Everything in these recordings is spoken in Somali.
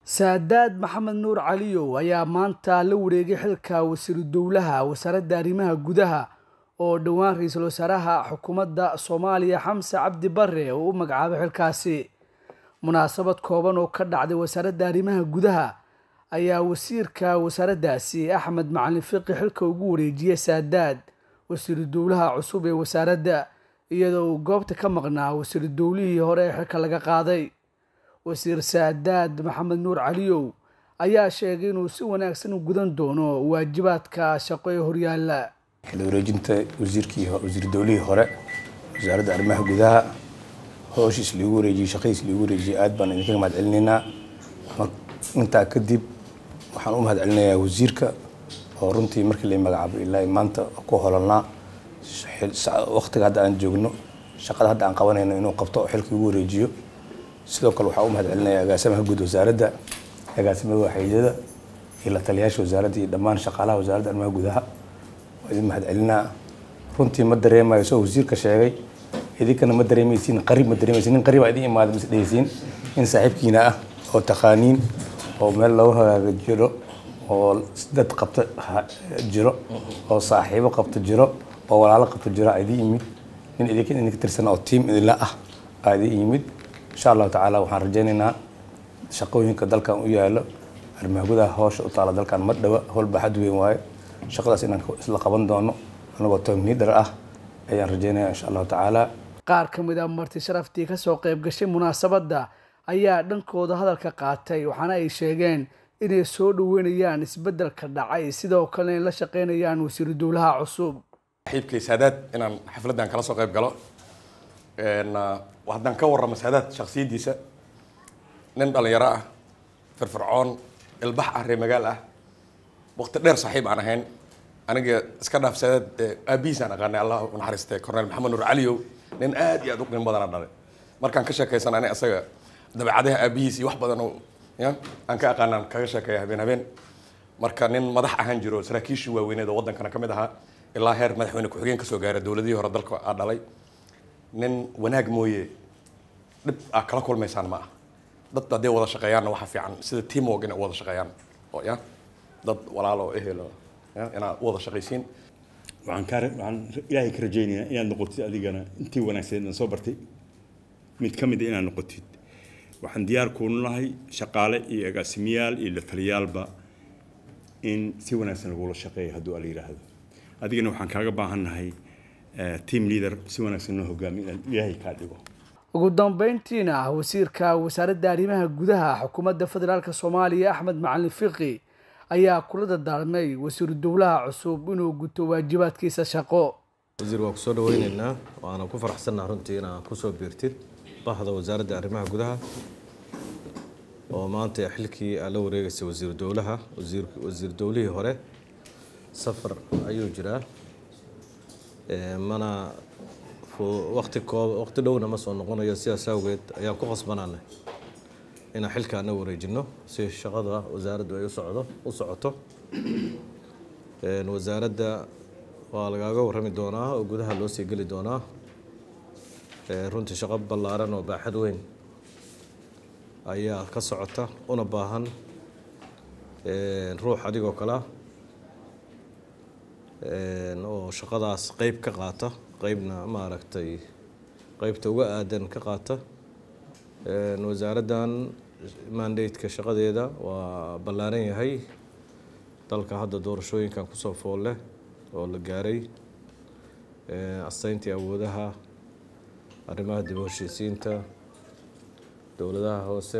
saadaad maxamed nuur caliyow ayaa maanta la wareegay xilka wasiiru dowlaha wasaaradda arrimaha gudaha oo dhowaan ra-iisul wasaaraha xukuumadda soomaaliya xamse cabdi bare uu u magacaabay xilkaasi munaasabad kooban oo ka dhacday wasaaradda arrimaha gudaha ayaa wasiirka wasaaraddaasi axmed macalin fiqi xilka ugu wareejiyey saadaad wasiiru dowlaha cusub ee wasaaradda iyadoo uu goobta ka maqnaa wasiiru dowlihii hore ee xilka laga qaaday wasiir saadaad maxamed nuur caliyow ayaa sheegay inuu si wanaagsan u gudan doono waajibaadka shaqo ee horyaalla xil wareejinta wasiirkii wasiir dowlihii hore wasaaradda arrimaha gudaha hooshiis liigu wareejiyey shaqadiis liigu wareejiyey aad baan idinkaga mahad celinaynaa intaa kadib waxaan u mahad celinayaa wasiirka oo runtii markii la magacaabo ilaa maanta ku holanaa waqtiga hadda aan joogno shaqada hadda aan qabanayno inuu qabto oo xilka igu wareejiyo sidoo kale waxaan u mahad celinayaa agaasimaha guud wasaaradda agaasimada waxeeyada iyo la taliyaasha wasaaradda iyo dhammaan shaqaalaha wasaaradda arrimaha gudaha waa idin mahad celinaa runtii ma dareemayo soo wasiirka sheegay idinkana ma dareemaysiin qarib ma dareemaysiin nin qaribaa idin imaada mas dhehaysiin nin saaxiibkiina ah oo taqaaniin oo meel lagu hagaaga jiro oo dad qabta jiro oo saaxiibo qabta jiro oo walaalo qabta jiro aa idin yimid nin idinka idinka tirsan oo tiim idinla ah aa idin yimid insha allahu tacaala waxaan rajaynaynaa shaqooyinka dalkan u yaalo arrimaha gudaha hawsha u taala dalkan ma dhawa howl baaxad weyn waaye shaqadaas inaan isla qaban doono anagoo tom niidhar ah ayaan rajaynaya insha allahu tacaala qaar ka mid a marti sharaftii kasoo qayb gashay munaasabadda ayaa dhankooda hadalka qaatay waxaana ay sheegeen inay soo dhaweynayaan isbeddelka dhacay sidoo kalena la shaqeynayaan wasiiru dowlaha cusub saxiibkay saadaad inaan xafladdan kala soo qayb galo haddaan ka warramo saadaad shaksiyaddiisa nin dhalinyaro ah firfircoon ilbax ah ree magaal ah waqti dheer saaxiib aan ahayn aniga iska dhaaf saadaad aabihiisaan aqaanay allah u naxariistay cornel maxamed nuur caliyow nin aad iyo aad u qiimo badana dhalay markaan ka sheekaysan ani asaga dabeecadaha aabihiis iyo wax badan oo ya aan ka aqaanaan kaga sheekeeya habeen habeen marka nin madax ahaan jiro saraakiishii waaweyneed oo waddankana ka mid ahaa ilaa heer madaxweyne ku-xigeen kasoo gaara dowladihii hore dalka aa dhalay nin wanaag mooye dhib aa kala kulmaysaan ma ah dad hadday wada shaqeeyaanna waxa fiican sida teamwork inay u wada shaqeeyaan oo ya dad walaalo ehelo ya inaad u wada shaqaysiin waxaan kaa waxaan ilaahay ka rajaynayaa inaad noqotid adigana intii wanaagsaneed aan soo bartay mid ka mid a inaad noqotid waxaan diyaar kuunu nahay shaqaale iyo agaasimiyaal iyo lataliyaalba in si wanaagsan lagula shaqeeya hadduu ala yidhaahdo adigana waxaan kaaga baahannahay team leader si wanaagsan noo hogaami inaad ilaahay kaa dhigo ugu dambeyntiina wasiirka wasaaradda arrimaha gudaha xukuumadda federaalk soomaaliya axmed macalin fiqi ayaa kula dardaarmay wasiiru dowlaha cusub inuu guto waajibaadkiisa shaqo wasiir waa kusoo dhaweyneynaa waana ku faraxsannaha runtii inaad kusoo biirtid bahda wasaaradda arrimaha gudaha oo maanta xilkii aad la wareegaysay wasiiru dowlaha wasiir dowlihii hore safar ayuu jiraa mana waqti koob waqti dhowna ma soo noqonayo sidaas awgeed ayaan ku qasbanaanay inaan xilkaana wareejino si shaqada wasaaraddu ay usocdo u socoto wasaaradda waa lagaaga warrami doonaa oo gudaha loo sii geli doonaa runtii shaqo ballaaran oo baaxad weyn ayaa ka socota una baahan ruux adigoo kalea oo shaqadaas qeyb ka qaata qeybna maaragtay qeybta uga aadan ka qaata wasaaraddan mandate-ka shaqadeeda waa ballaaran yahay dalka hadda doorashooyinkan kusoo fool leh oo la gaaray asteyntii awoodaha arrimaha dib u heshiisiinta dowladaha hoose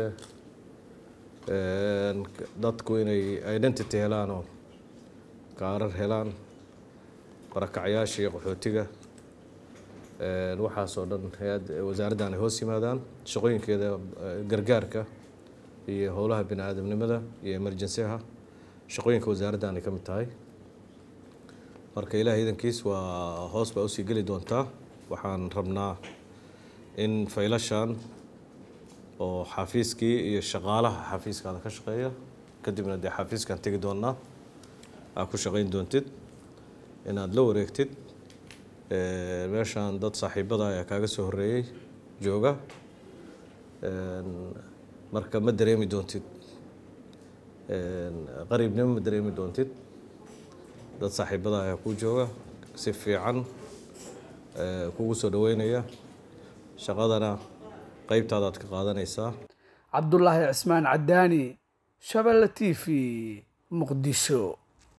dadku inay identity helaan oo kaarar helaan barakacyaasha iyo qaxootiga waxaasoo dhan hay-ad wasaaraddan ay hoos yimaadaan shaqooyinkeeda gargaarka iyo howlaha bini aadamnimada iyo emergency-ha shaqooyinka wasaaraddan ay ka mid tahay marka ilaah iidankiis waa hoos baa usii geli doontaa waxaan rabnaa in faylashan oo xafiiskii iyo shaqaalaha xafiiskaada ka shaqeeya kadibna dee xafiiskaan tegi doonaa aad ku shaqeyn doontid inaad la wareegtid meeshaan dad saaxiibada ayaa kaaga soo horeeyey jooga marka ma dareemi doontid qariibnimo ma dareemi doontid dad saaxiibada ayaa kuu jooga si fiican kugu soo dhaweynaya shaqadana qeybtaadaad ka qaadanaysaa cabdulaahi cismaan cadaani shabelle t v muqdisho